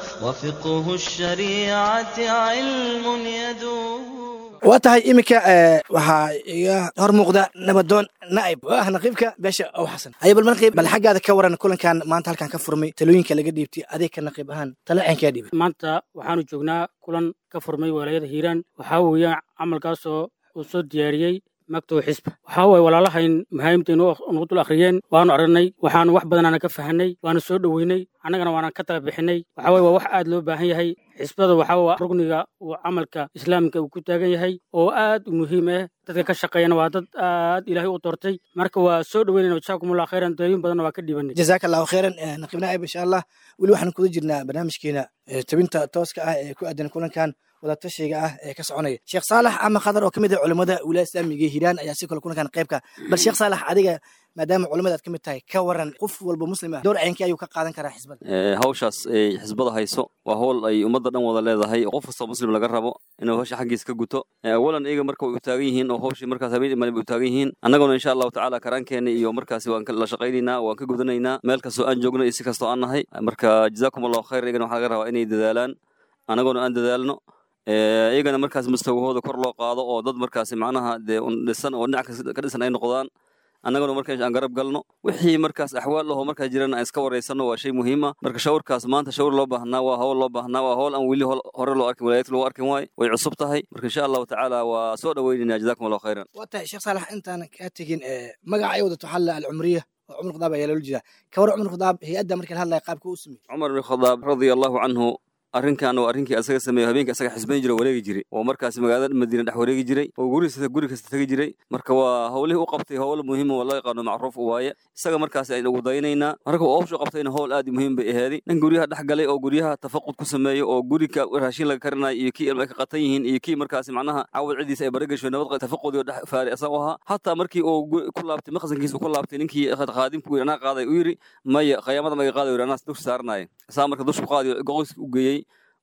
وفقه الشريعة علم يدوم waa tahay iminka waxaa iga hor muuqda nabadoon naa'ib oo ah naqiibka beesha ow xasan aya bal naqiib bal xaggaada ka waran kulankan maanta halkan ka furmay talooyinka laga dhiibtay adeeg ka naqiib ahaan tala caynkaa dhiibay maanta waxaanu joognaa kulan ka furmay walaayada hiiraan waxaa weeyaan camalkaasoo uu soo diyaariyey magtow xisba waxaa waye walaalahayn mahaayimtaynu nagu dul akhriyeen waanu aragnay waxaanu wax badanaana ka fahanay waanu soo dhoweynay annagana waana ka tala bixinay waxaa waye waa wax aad loo baahan yahay xisbada waxaa waa rugniga uu camalka islaamka uu ku taagan yahay oo aad u muhiim ah dadka ka shaqeeyana waa dad aad ilaahay u doortay marka waa soo dhoweynayna jasaakumullah khayran dooyin badanna waa ka dhibanay jazaaka allahu khayran naqiib naa'ib insha allah weli waxaan kuda jirnaa barnaamijkeena tabinta tooska ah ee ku aadan kulankan wadatashiga ah ee ka soconaya sheekh saalax ama khadar oo ka mid ah culimmada wilaaya islaamiga ee hiiraan ayaa si kale kulankan qaybka bal sheekh saalax adiga maadaama culimmada aad ka mid tahay ka waran qof walba muslim ah dowr caynkii ayuu ka qaadan karaa xisbada hawshaas ay xisbada hayso waa howl ay ummadda dhan wada leedahay qof kastoo muslim laga rabo inuu hawsha xaggiisa ka guto awalan iyaga marka way u taagan yihiin oo hawshii markaas habeen imaan bay u taagan yihiin annaguna insha allahu tacaala karaankeena iyo markaasi waan la shaqaynaynaa waan ka gudanaynaa meel kastoo aan joogno iyo si kastoo aan nahay marka jazaakum allahu khayr iyagana waxaa laga rabaa inay dadaalaan annaguna aan dadaalno iyagana markaas mustawahooda kor loo qaado oo dad markaasi macnaha dee dhisan oo dhinac ka dhisan ay noqdaan annaguna markaas aan garab galno wixii markaas axwaal lahoo markaas jirana aan iska waraysanno waa shay muhiim ah marka shawrkaas maanta shawr loo baahnaa waa hawl loo baahnaa waa hawl aan weli hore loo arkin walaayadka loo arkin waaye way cusub tahay marka insha allahu tacaala waa soo dhoweynaynaa jazakum allahu khayran waa tahay sheekh saalax intaanan kaa tegin magaca ay wadato xalla alcumriya oo cumar khadaab ayaa loola jeedaa ka war cumar khadaab hay-adda marka la hadlaya qaabka u sameeyey cumar bin khadaab radia allahu canhu arrinkan waa arrinkii asaga sameeyo habeenkii asaga xisbayn jira wareegi jiray oo markaasi magaalada madiina dhex wareegi jiray oo guri kasta guri kasta tegi jiray marka waa howlihii u qabtay howl muhiim oo loo yaqaano macruuf u waaye isaga markaasi aynu ugu daynaynaa marka uu hawshu qabtayna howl aad muhiim bay aheeday nin guryaha dhex galay oo guryaha tafaqud ku sameeyo oo gurika raashin laga karinayo iyo kii ilma ay ka qatan yihiin iyo kii markaasi macnaha cawad cidiisa ay baragasho nabad tafaqudi oo dhex faari asaga u ahaa hataa markii uu ku laabtay maqsankiisa ku laabtay ninkii qaadimku yiri anaa qaaday u yiri maya qiyaamada maga qaaday yiri anaa dusha saaranayo saa marka dusha qaadi goqoyska u geeyey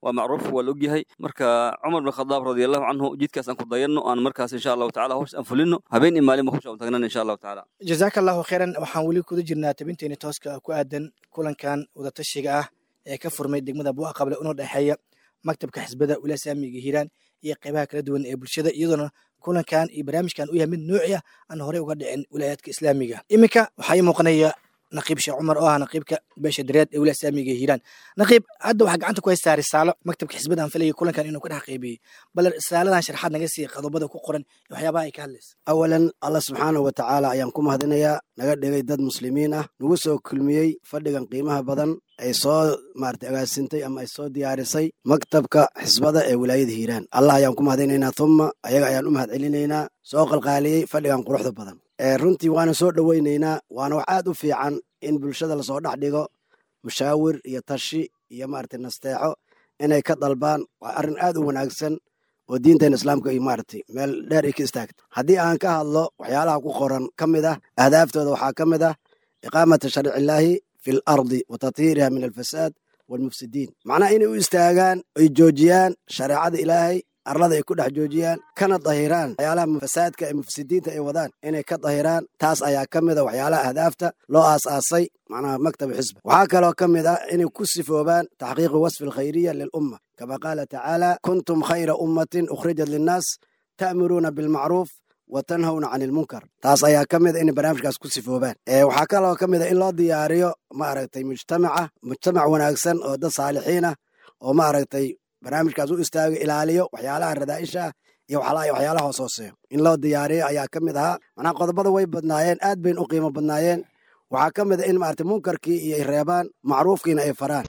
waa macruuf waa la ogyahay marka cumar bin khadaab radiallahu canhu jidkaas aan ku dayanno aan markaas insha allahu tacala hawsh aan fulino habeen iyo maalin ba hawsha aan tagnana insha allahu tacala jazaaka allahu khayran waxaan weli kuda jirnaa tabinteeni tooska ku aadan kulankan wadatashiga ah ee ka furmay degmada buuqa qable una dhexeeya maktabka xisbada wilaaya islaamiga hiiraan iyo qeybaha kala duwan ee bulshada iyadoona kulankan iyo barnaamijkan u yahay mid nuuci ah aan horey uga dhicin wilaayaadka islaamiga iminka waxaa ii muuqanaya naqiib sheekh cumar oo ah naqiibka beesha dareed ee wilaaya islaamiga hiiraan naqiib hadda waxaa gacanta ku haystaa risaalo maktabka xisbada aan filayay kulankan inuu ka dhex qeybiyey bal risaaladan sharxaad naga sii qodobada ku qoran iyo waxyaabaha ay ka hadlaysa awalan allah subxaanahu wa tacaala ayaan ku mahadinayaa naga dhigay dad muslimiin ah nagu soo kulmiyey fadhigan qiimaha badan ay soo maarata agaasintay ama ay soo diyaarisay maktabka xisbada ee wilaayada hiiraan allah ayaan ku mahadinaynaa thumma ayaga ayaan u mahad celinaynaa soo qalqaaliyey fadhigan quruxda badan runtii waana soo dhoweynaynaa waana wax aad u fiican in bulshada lasoo dhex dhigo mushaawir iyo tashi iyo maarata nasteexo inay ka dalbaan waa arrin aad u wanaagsan oo diinteena islaamka iyo maaragtay meel dheer ay ka istaagto haddii aan ka hadlo waxyaalaha ku qoran ka mid ah ahdaaftooda waxaa ka mid ah iqaamata sharcillaahi fi l ardi wa tathiiriha min alfasaad waalmufsidiin macnaha inay u istaagaan ay joojiyaan shareecada ilaahay arlada ay ku dhex joojiyaan kana dahiraan waxyaalaha fasaadka ee mufsidiinta ay wadaan inay ka dahiraan taas ayaa ka mid a waxyaalaha ahdaafta loo aas-aasay macnaha maktaba xisba waxaa kaloo ka mid ah inay ku sifoobaan taxqiiqi wasfi alkhayriya lilumma kama qaala tacaala kuntum khayra ummatin ukhrijat linnaas ta'muruuna bilmacruuf wa tanhawna cani ilmunkar taas ayaa ka mid a inay barnaamijkaas ku sifoobaan waxaa kaloo ka mid a in loo diyaariyo maaragtay mujtamaca mujtamac wanaagsan oo dad saalixiin ah oo maaragtay barnaamijkaas u istaago ilaaliyo waxyaalaha radaa'isha ah iyo waxyaalaha hoos hooseeyo in loo diyaariyo ayaa ka mid ahaa macnaha qodobada way badnaayeen aad bayna u qiimo badnaayeen waxaa ka mid a in maarata munkarkii iyo ay reebaan macruufkiina ay faraan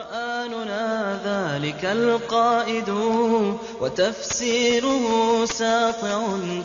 قرآننا ذلك القائد وتفسيره ساطع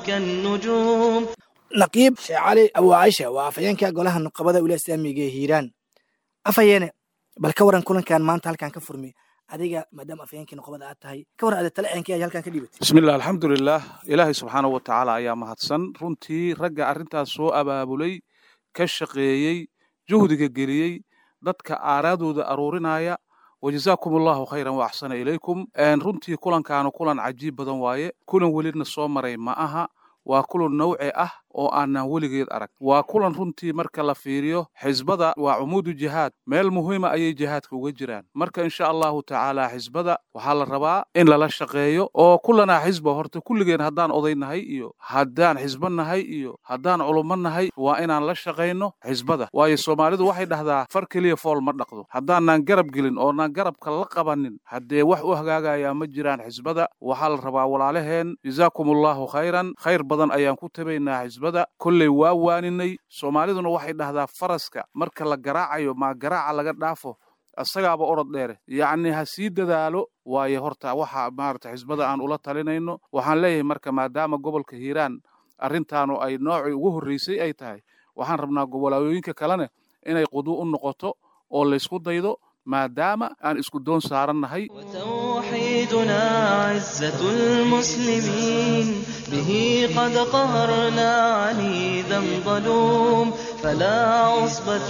كالنجوم naqiib sheekh cali abu caisha waa afhayeenka golaha nuqabada wilaaya islaamiga ee hiiraan afhayeene bal ka waran kulankan maanta halkan ka furmi adiga maadaama afhayeenkii nuqabada aad tahay ka waran ada tale eenkii ay halkan ka dhibatay bismillah alxamdulilah ilaahay subxaanahu wa tacaala ayaa mahadsan runtii ragga arrintaas soo abaabulay ka shaqeeyey juhdiga geliyey dadka aaraadooda aruurinaya wajazaakum allahu khayran wa axsana ilaykum runtii kulankaanu kulan cajiib badan waaye kulan welina soo maray ma aha waa kulan nawci ah oo aanan weligeed arag waa kulan runtii marka la fiiriyo xisbada waa cumuudu jihaad meel muhiima ayay jihaadka uga jiraan marka insha allahu tacaala xisbada waxaa la rabaa in lala shaqeeyo oo kulanaa xisba horta kulligeen haddaan odaynahay iyo haddaan xisbo nahay iyo haddaan culummo nahay waa inaan la shaqayno xisbada waayo soomaalidu waxay dhahdaa far keliya fool ma dhaqdo haddaanaan garab gelin oonaan garabka la qabanin haddee wax u hagaagayaa ma jiraan xisbada waxaa la rabaa walaalaheen jazaakum allahu khayran khayr badan ayaan ku tabaynaa xisbada kolley waa waaninay soomaaliduna waxay dhahdaa faraska marka la garaacayo maa garaaca laga dhaafo isagaaba orod dheere yacni ha sii dadaalo waayo horta waxa maarata xisbada aan ula talinayno waxaan leeyahay marka maadaama gobolka hiiraan arrintaanu ay noocii ugu horreysay ay tahay waxaan rabnaa gobolooyinka kalena inay quduu u noqoto oo laysku daydo maadaama aan isku doon saarannahay توحيدنا عزة المسلمين به قد قهرنا عنيدا ظلوم فلا عصبة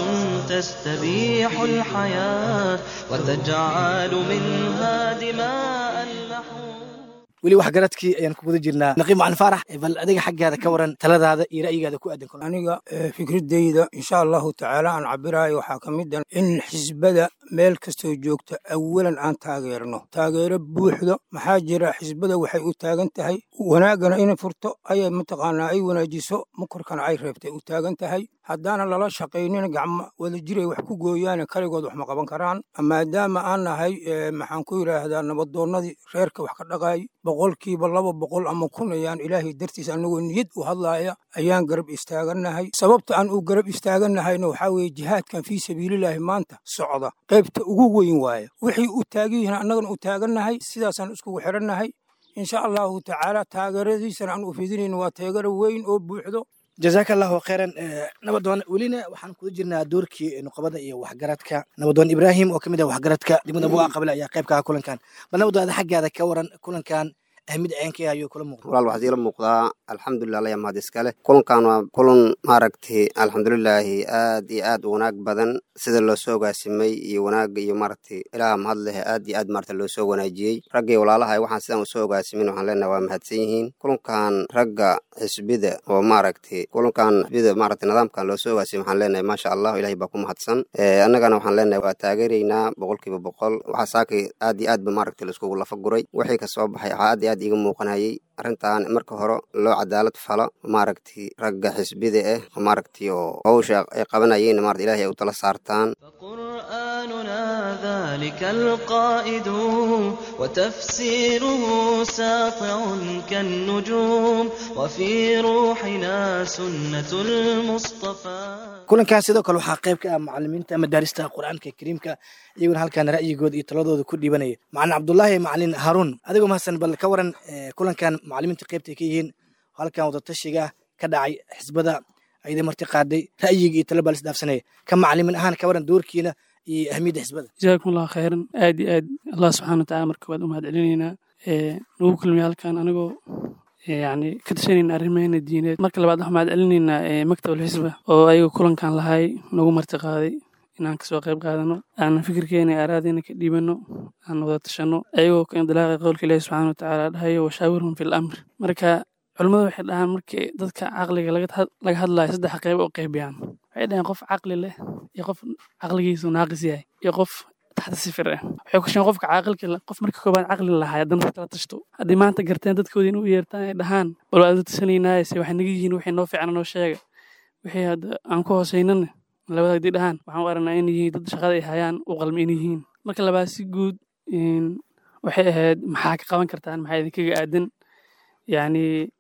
تستبيح الحياة وتجعل منها دماء اللحوم weli waxgaradkii ayaan ku guda jirnaa naqiib macalin faarax bal adiga xaggaada ka waran taladaada iyo ra'yigaada ku aadan aniga fikradeyda insha allahu tacaala aan cabiraayo waxaa ka mid a in xisbada meel kastoo joogta awalan aan taageerno taageero buuxdo maxaa jira xisbada waxay u taagan tahay wanaaggana inay furto ayay mataqaanaa ay wanaajiso mukarkana ay reebtay u taagan tahay haddaana lala shaqaynin gacmo wada jiray wax ku gooyaane kaligood wax ma qaban karaan maadaama aan nahay maxaan ku yidhaahdaa nabadoonnadii reerka wax ka dhaqaay boqolkiiba laba boqol ama kun ayaan ilaahay dartiis anagoo niyad u hadlaaya ayaan garab istaagannahay sababta aan u garab istaagannahayna waxaa weeye jihaadkan fii sabiililaahi maanta socda qaybta ugu weyn waaya wixii u taagan yihiin annagana u taagannahay sidaasaan iskugu xidhannahay insha allahu tacaala taageeradiisana aan u fidinayno waa taageero weyn oo buuxdo jazaaka allahu khayran nabadoon welina waxaan kuda jirnaa doorkii nuqabada iyo waxgaradka nabadoon ibraahim oo ka mid ah waxgaradka degmada buga qabile ayaa qayb ka ah kulankan bal nabadoon ada xaggaada ka waran kulankan ahmid ceenkii ayuu kula muuqda walaal waxaa iila muuqdaa alxamdulilah laya mahad iskale kulankan waa kulan maaragtay alxamdulilaahi aad iyo aad u wanaag badan sida loo soo ogaasimay iyo wanaagga iyo maaragtay ilaaha mahad leh aad iyo aad maarata loo soo wanaajiyey raggii walaalaha waxaan sidan usoo ogaasimin waxaan leenahay waa mahadsan yihiin kulankan ragga xisbida oo maaragtay kulankan xisbida maaragtay nidaamkan loo soo ogaasimay waxaan leenahay maasha allah ilahay baa ku mahadsan annagana waxaan leenahay waa taageeraynaa boqolkiiba boqol waxaa saakay aad iyo aad ba maaragtay laiskugu lafa guray wixii ka soo baxay waxaa aad iyo aad iiga muuqanayay arrintan marka hore loo cadaalad falo maaragtay ragga xisbida ah oo maaragtay oo hawsha ay qabanayeen maarata ilahay ay u tala saartaan قرآننا ذلك القائد وتفسيره ساطع كالنجوم وفي روحنا سنة المصطفى kulankan sidoo kale waxaa qayb ka ah macalimiinta madaarista qur-aanka kariimka iyaguna halkan ra'yigooda iyo taladooda ku dhiibanaya macalin cabdulaahi macalin haruun adigoo mahadsan bal ka waran kulankan macalimiinta qaybta ay ka yihiin halkan wadatashiga ka dhacay xisbada ayda marti qaaday ra'yiga iyo talo baa lisdhaafsanaya ka macalimin ahaan ka waran doorkiina iyo ahmiyadda xisbada jazaakum allahu khayran aad iyo aad allah subxaana watacaala marka waad u mahad celinaynaa nagu kulmiya halkan anigoo yani ka tashanayna arrimaheena diineed marka labaad waxaan mahad celinaynaa maktab alxisba oo ayaga kulankan lahay nagu marti qaaday inaan kasoo qayb qaadano aan fikirkeena aaraadeyna ka dhiibano aan wada tashano ayagoo ka indilaaqa qowlka ilaahi subxaana watacaala dhahayo washaawirhum fi lamr marka culimmadu waxay dhahaan markii dadka caqliga laga hadlayo saddex qayb oo qaybiyaan waxay dhahaan qof caqli leh iyo qof caqligiisu naaqis yahay iyo qof taxta sifir ah waxay ku sheegen qofka caaqilka qof marka koobaad caqli lahaa haddana kala tashto haddii maanta garteen dadkooda inuu yeertaan ay dhahaan bal waa tasanaynaaye se waxay naga yihiin waxay noo fiican noo sheega wixii hadda aan ku hooseynana labada haddii dhahaan waxaan u aragnaa in yihiin dad shaqada ay hayaan u qalmi in yihiin marka labaad si guud waxay ahayd maxaa ka qaban kartaan maxaa idinkaga aadan yacni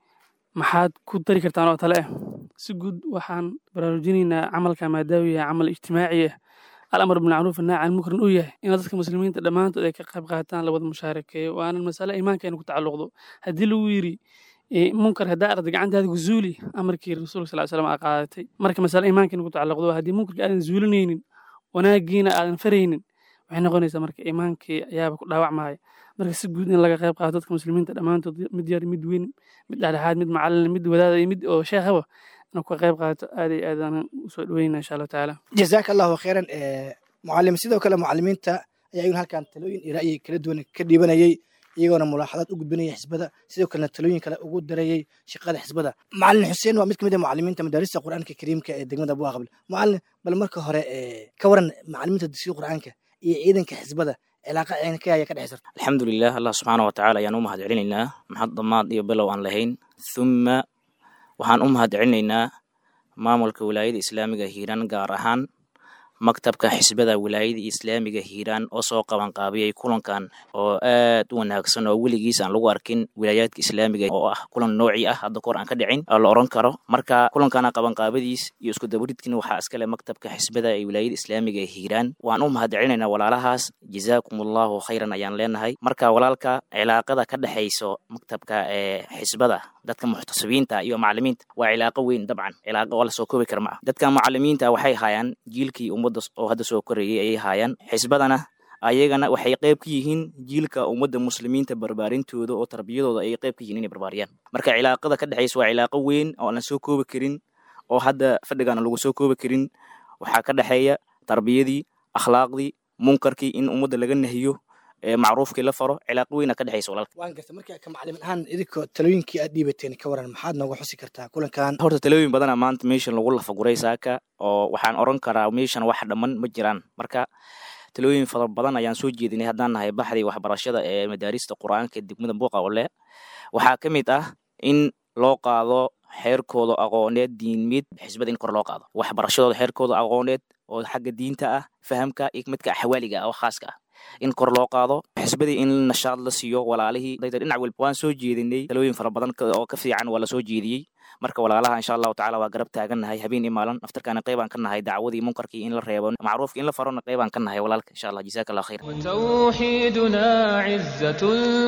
maxaad ku dari kartaan oo tale ah si guud waxaan baraarujinaynaa camalka maadaama yahay camal ijtimaaci ah alamar bilmacruuf annaahi can mukrin uu yahay in dadka muslimiinta dhammaantood ay ka qayb qaataan la wada mushaarakeeyo waanan masale iimaankeena ku tacalluqdo haddii lagu yidhi munkar haddaa arda gacantaada ku zuuli amarkii rasuulka sal slam aa qaadatay marka masale iimaankeena ku tacalluqdo haddii munkarka aadan zuulinaynin wanaagiina aadan faraynin waxay noqonaysaa marka iimaankii ayaaba ku dhaawacmaya marka si guud in laga qayb qaato dadka muslimiinta dhammaantood mid yar mid weyn mid dhexdhexaad mid macalin mid wadaada iyo mid oo sheekhaba inuu ka qayb qaato aad iyo aad aan usoo dhaweyna insha allahu tacaala jazaaka allahu khayran mucalim sidoo kale mucalimiinta ayaa iyaguna halkan talooyin iyo ra'yi kala duwan ka dhiibanayay iyagoona mulaaxadaad u gudbinaya xisbada sidoo kalena talooyin kale ugu darayay shaqada xisbada macalin xuseen waa mid kamid a mucalimiinta madaarista qur-aanka kariimka ee degmada buaqable macalin bal marka hore ka waran macalimiinta dugsiga qur-aanka iyo ciidanka xisbada cilaaqa ciidanka ayaa ka dhexaysa alxamdulilah allah subxaana wa tacaala ayaan u mahad celinaynaa maxad damaad iyo bilow aan lahayn thumma waxaan u mahad celinaynaa maamulka wilaayada islaamiga hiiraan gaar ahaan maktabka xisbada wilaayada islaamiga hiiraan oo soo qabanqaabiyey kulankan oo aad u wanaagsan oo weligiis aan lagu arkin wilaayaadka islaamiga oo ah kulan nooci ah hadda kahor aan ka dhicin oo la oran karo marka kulankana qabanqaabadiis iyo isku dabaridkin waxaa iskale maktabka xisbada ee wilaayada islaamiga ee hiiraan waan u mahad celinaynaa walaalahaas jazaakum allahu khayran ayaan leenahay marka walaalka cilaaqada ka dhexayso maktabka ee xisbada dadka muxtasibiinta iyo macalimiinta waa cilaaqo weyn dabcan cilaaqo oo lasoo koobi kara ma ah dadka macalimiinta waxay hayaan jiilkii ummadda oo hadda soo korayay ayay haayaan xisbadana ayagana waxay qayb ka yihiin jiilka ummadda muslimiinta barbaarintooda oo tarbiyadooda ayay qayb ka yihiin inay barbaariyaan marka cilaaqada ka dhexaysa waa cilaaqo weyn oo aan la soo koobi karin oo hadda fadhigaana lagu soo koobi karin waxaa ka dhexeeya tarbiyadii akhlaaqdii munkarkii in ummadda laga nahiyo macruufkii la faro cilaaqo weyna ka dhexaysa walaalka waan garta marka ka macalimin ahaan idinka talooyinkii aad dhiibateen ka waran maxaad nooga xusi kartaa kulankan horta talooyin badana maanta meeshan lagu lafaguray saaka oo waxaan oran karaa meeshan wax dhamman ma jiraan marka talooyin fara badan ayaan soo jeedinay haddaan nahay baxdii waxbarashada ee madaarista qur-aanka degmada buuqa ole waxaa ka mid ah in loo qaado xeerkooda aqooneed diinmid xisbada in kor loo qaado waxbarashadooda xeerkooda aqooneed oo xagga diinta ah fahamka iyo midka axwaaliga ah oo khaaska ah in kor loo qaado xisbadii in nashaad la siiyo walaalihii dhinac walba waan soo jeedinay talooyin fara badan oo ka fiican waa la soo jeediyey marka walaalaha insha allahu tacala waa garab taagannahay habeen iyo maalin naftarkaana qaybaan ka nahay dacwadii munkarkii in la reebo macruufkii in la farona qaybaan ka nahay walaalka insha allah jazaaka allah khayr وتوحيدنا عزة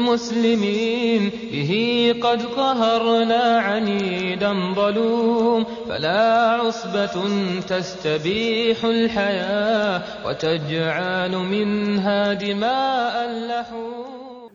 المسلمين به قد قهرنا عنيدا ظلوم فلا عصبة تستبيح الحياة وتجعل منها دماء اللحوم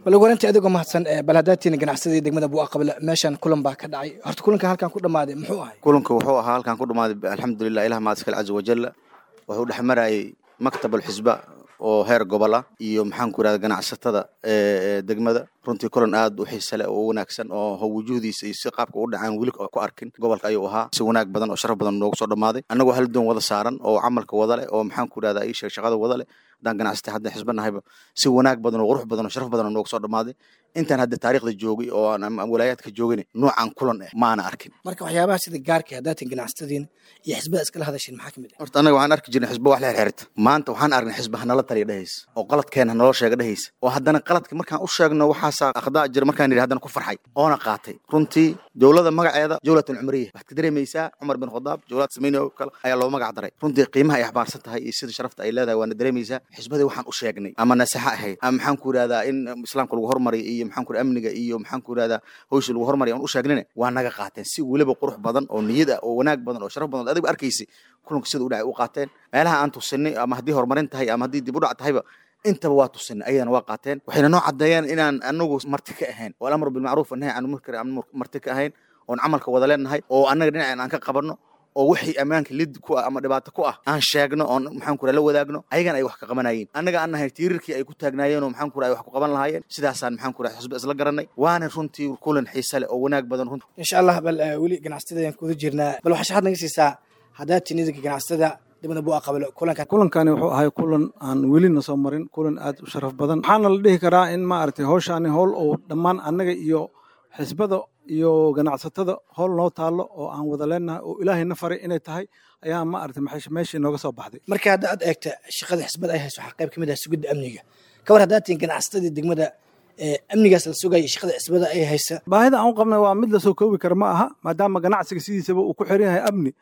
bal ugu horantii adigoo mahadsan bal haddaatiina ganacsadii degmada buu aqabla meeshan kulan baa ka dhacay horta kulankan halkan ku dhammaaday muxuu ahay kulanka wuxuu ahaa halkan ku dhammaaday alxamdulilah ilah maadiskale caza wajalla wuxuu dhex marayay maktab alxisba oo heer gobola iyo maxaan ku irahda ganacsatada degmada runtii kulan aad u xiisa leh oo u wanaagsan oo wujuhdiisa iyo si qaabka u dhacaan weli ku arkin gobolka ayuu ahaa si wanaag badan oo sharaf badan noogu soo dhammaaday annagoo hal doon wada saaran oo camalka wada leh oo maxaan ku irahda ii sheeg shaqada wada leh haddaan ganacsatay haddaan xisba nahayba si wanaag badan oo qurux badan oo sharaf badan oo noogu soo dhammaaday intaan hadda taariikhda joogay oo aan walaayaadka joogin noocan kulan eh maana arkin marka waxyaabaha sida gaarka haddaatin ganacsatadiin iyo xisbada iskala hadasheen maxaa ka mid ah horta annaga waxaan arki jirnay xisba wax la xirxirta maanta waxaan aragnay xisba hanala taliya dhehaysa oo qaladkeena hanaloo sheega dhehaysa oo haddana qaladka markaan u sheegno waxaasaa akhdaa jira markaan yidhi haddana ku farxay oona qaatay runtii dowlada magaceeda jawlatan cumriya waxaad ka dareemaysaa cumar bin khadaab jawlaad samayni oo kale ayaa loo magac daray runtii qiimaha ay axbaarsan tahay iyo sida sharafta ay leedahay waana dareemaysaa xisbadii waxaan u sheegnay ama nasexa ahayd ama maxaan ku irahdaa in islaamka lagu hormariyo iyo maxaan ku amniga iyo maxaan ku irahdaa hawsha lagu hormariyo aan u sheegnina waa naga qaateen si weliba qurux badan oo niyad ah oo wanaag badan oo sharaf badan adigu arkaysay kulanka sida u dhacay u qaateen meelaha aan tusinay ama haddii horumarin tahay ama haddii dib u dhac tahayba intaba waa tusinay ayadana waa qaateen waxayna noo caddeeyeen inaan anagu marti ka ahayn oo alamru bilmacruuf nahy can munkar aan marti ka ahayn oon camalka wada leenahay oo annaga dhinaceen aan ka qabanno oo wixii ammaanka lid ku ah ama dhibaato ku ah aan sheegno oon maxaan ku la wadaagno ayagana ay wax ka qabanayeen annaga aan nahay tiirarkii ay ku taagnaayeen oo maxaan ku ay wax ku qaban lahaayeen sidaasaan maxaan ku xusba isla garanay waana runtii kulan xiise leh oo wanaag badan runtii insha allah bal weli ganacsatada ayaan kuda jirnaa bal waxaa sharaxad naga siisaa haddaatin idinka ganacsatada degmada buu aqabalo kulankan kulankani wuxuu ahay kulan aan welina soo marin kulan aad u sharaf badan waxaana la dhihi karaa in maaragtay howshaani howl oo dhammaan annaga iyo xisbada iyo ganacsatada howl noo taallo oo aan wada leenahay oo ilaahayna faray inay tahay ayaa maaragtay meeshii nooga soo baxday marka hadda aad eegta shaqada xisbada ay hayso waxaa qayb ka mid ah sugidda amniga ka war haddaatiin ganacsatadii degmada amnigaas la sugaya shaqada xisbada ay haysa baahida aan u qabnay waa mid lasoo koobi kara ma aha maadaama ganacsiga sidiisaba uu ku xiran yahay amni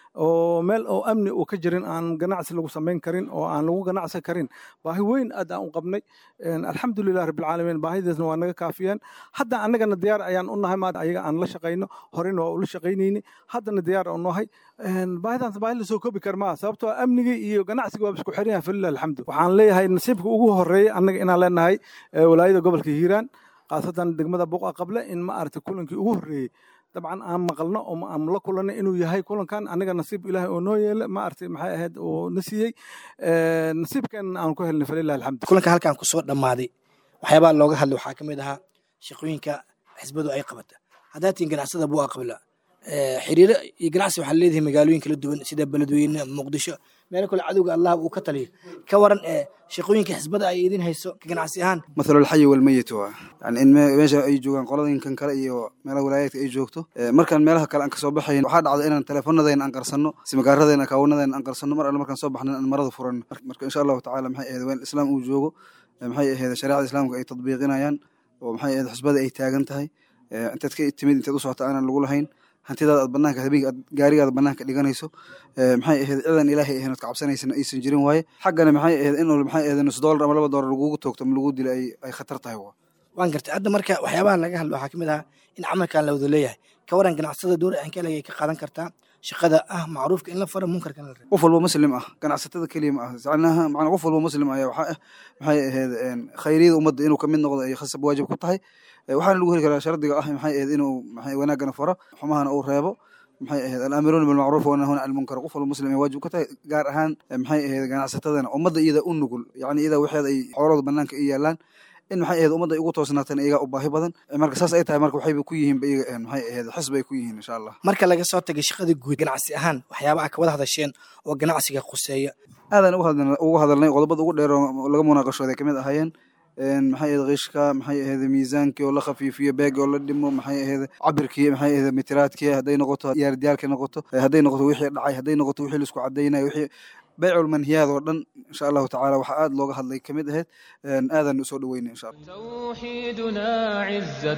oo meel oo amni uu ka jirin aan ganacsi lagu samayn karin oo aan lagu ganacsan karin baahi weyn aad aan u qabnay alxamdulilah rabbilcaalamiin baahidaasna waa naga kaafiyeen hadda annagana diyaar ayaan u nahay maad ayaga aan la shaqayno horena waa ula shaqaynayni haddana diyaar u nahay baahidaas baahi lasoo koobi kara maaha sababtoo amnigii iyo ganacsiga waa isku xiran yahay falilah alxamdu waxaan leeyahay nasiibka ugu horeeyay annaga inaan leenahay walaayada gobolka hiiraan khaasatan degmada buqa qable in ma aragtay kulankii ugu horreeyey dabcan aan maqalno oo aan la kulanno inuu yahay kulankan aniga nasiib ilaahay oo noo yeela ma aragtay maxay ahayd oo na siiyey nasiibkeenna aan ku helnay falilah alxamdu kulanka halkan kusoo dhammaaday waxyaabaha looga hadlay waxaa ka mid ahaa shaqooyinka xisbadu ay qabata haddaatiin ganacsada buu aqbala xiriiro iyo ganacsi waxaa leedahay magaalooyin kala duwan sida beledweyne muqdisho meelo kale cadowga allah uu ka taliyo ka waran ee shaqooyinka xisbada ay idin hayso ka ganacsi ahaan mathalu alxayi walmeyit waa yani in meesha ay joogaan qoladinkan kale iyo meelaha walaayaadka ay joogto markaan meelaha kale aan kasoo baxayn waxaa dhacda inaan teleefanadayna aan qarsanno simagaaradayna akaawanadayna aan qarsanno mar alle markaan soo baxna aan marada furanno marka insha allahu tacala maxay ahayd waa in islaam uu joogo maxay ahayd shareecada islaamka ay tadbiiqinayaan oo maxay ahayd xisbada ay taagan tahay intaad ka timid intaad u socota aanan lagu lahayn hantidaada aad banaanka habeenka aad gaarigaada banaanka dhiganayso maxay ahayd cidan ilaahay ahayn ood ka cabsanaysan aysan jirin waaye xaggana maxay ahayd in maxay ahayd nus doolar ama laba doolar lagugu toogto ama lagu dilo ay ay khatar tahay waa waan gartay hadda marka waxyaabaha laga hadlo waxaa ka mid ahaa in camalkan la wada leeyahay ka waran ganacsada door aankale ay ka qaadan kartaa shaqada ah macruufka in la faro munkarka in la reebo qof walba muslim ah ganacsatada keliya ma ah macnaha macnaa qof walba muslim ayaa waxaa ah maxay ahayd khayriyada ummadda inuu kamid noqdo ay khasab waajib ku tahay waxaana lagu heli karaa shardiga ah maxay ahayd inuu maxay wanaagana faro xumahana uu reebo maxay ahayd alaamiruuna bilmacruuf wanahuna can lmunkar qof walba muslim ay waajib ku tahay gaar ahaan maxay ahayd ganacsatadana ummadda iyada u nugul yacni iyada waxeeda ay xoolooda banaanka ay yaalaan in maxay ahayd ummadda ay ugu toosnaatan iyagaa u baahi badan marka saas ay tahay marka waxayba ku yihiin ba iyaga maxay ahayd xisbay ku yihiin insha allah marka laga soo tagay shaqada guud ganacsi ahaan waxyaabaha ka wada hadasheen oo ganacsiga khuseeya aadaan ugu hadalnay qodobada ugu dheer oo laga munaaqashooday kamid ahaayeen maxay ahayd qishka maxay ahayd miisaankii oo la khafiifiyo beegi oo la dhimo maxay ahayd cabirkii maxay ahayd mitiraadkii hadday noqoto yaardiyaalkii noqoto hadday noqoto wixii dhacay hadday noqoto wixii laisku cadaynayo wixii baycul manhiyaad oo dhan insha allahu tacaala waxaa aad looga hadlay kamid ahayd aadaan usoo dhaweynay insha allah توحيدنا عزة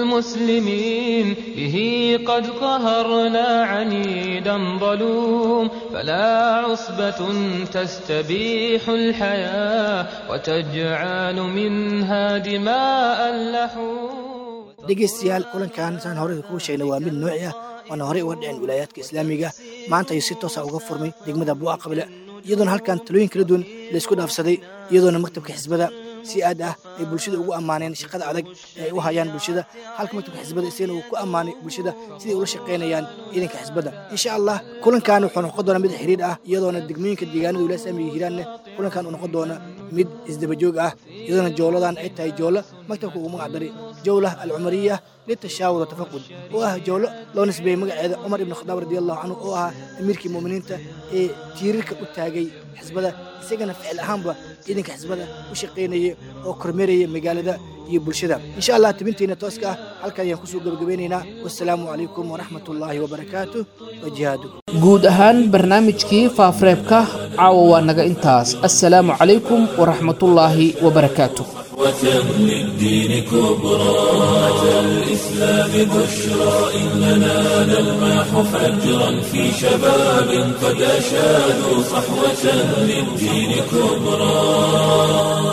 المسلمين به قد قهرنا عنيدا ظلوم فلا عصبة تستبيح الحياة وتجعل منها دماء اللحوم dhegeystayaal kulankan saan horey kuu sheegnay waa mid nooci ah waana horey uga dhicin wilaayaadka islaamiga maanta ayuu si toosa uga furmay degmada buuqa qabile iyadoona halkan talooyin kala duwan laysku dhaafsaday iyadoona maktabka xisbada si aad ah ay bulshada ugu ammaaneen shaqada adag ee ay u hayaan bulshada halka maktabka xisbada isagana uu ku ammaanay bulshada siday ula shaqaynayaan ciidanka xisbada insha allah kulankan wuxuu noqon doonaa mid xiriir ah iyadoona degmooyinka deegaanada wilaaya islaamiga hiiraanne kulankan uu noqon doona mid isdabajoog ah iyadoona jooladan ay tahay joolo maktabka ugu magac daray jawlah alcumariya litashaawur watafaqud oo ah jawlo loo nisbeeyey magaceeda cumar ibn khadaab radiallahu canhu oo ahaa amiirkii muuminiinta ee tiirarka u taagay xisbada isagana ficil ahaanba ciidanka xisbada u shaqaynaya oo kormeeraya magaalada iyo bulshada insha allah tibinteena tooska ah halkan ayaan kusoo gabagabeynaynaa wassalaamu calaykum waraxmatullaahi wabarakaatu wa jihaadu guud ahaan barnaamijkii faafareebka caawa waa naga intaas assalaamu calaykum waraxmatullaahi wabarakaatu للدين كبرى أتى الإسلام بشرى إننا نلمح فجرا في شباب قد أشادوا صحوة للدين كبرى